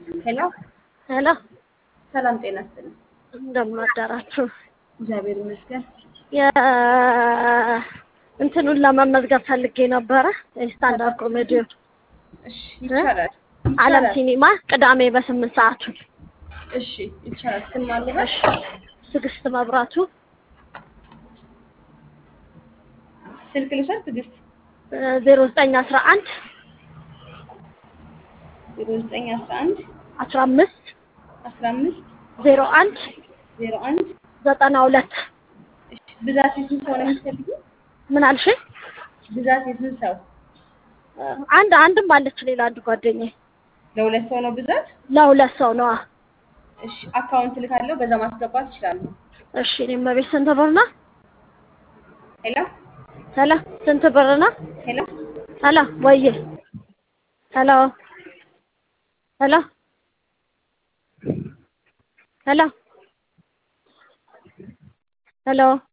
ሄሎ ሄሎ ሰላም ጤና ይስጥልኝ። እንደምን አደራችሁ? እግዚአብሔር ይመስገን። እንትኑን ለመመዝገብ ፈልጌ ነበረ የስታንዳርድ ኮሜዲ እሺ ይቻላል። አለም ይቻላል። ሲኒማ ቅዳሜ በስምንት ሰዓቱ። እሺ ይቻላል። ስም አለበት? ትዕግስት መብራቱ ስልክ ልውሰድ። ትዕግስት ዜሮ ዘጠኝ አስራ አንድ ዜሮ ዘጠኝ አስራ አንድ አስራ አምስት አስራ አምስት ዜሮ አንድ ዜሮ አንድ ዘጠና ሁለት እሺ ብዛት የስንት ሰው ነው የምትፈልጊው? ምን አልሽ? ብዛት የስንት ሰው? አንድ አንድም አለች ሌላ አንድ ጓደኛዬ ለሁለት ሰው ነው ብዛት? ለሁለት ሰው ነዋ። እሺ አካውንት ልካለሁ፣ በዛ ማስገባት ይችላሉ። እሺ እኔም ቤት ስንት ብር ነው? ሄሎ ሄሎ ስንት ብር ነው? ሄሎ ሄሎ ወይዬ ሄሎ ሄሎ ሄሎ ሄሎ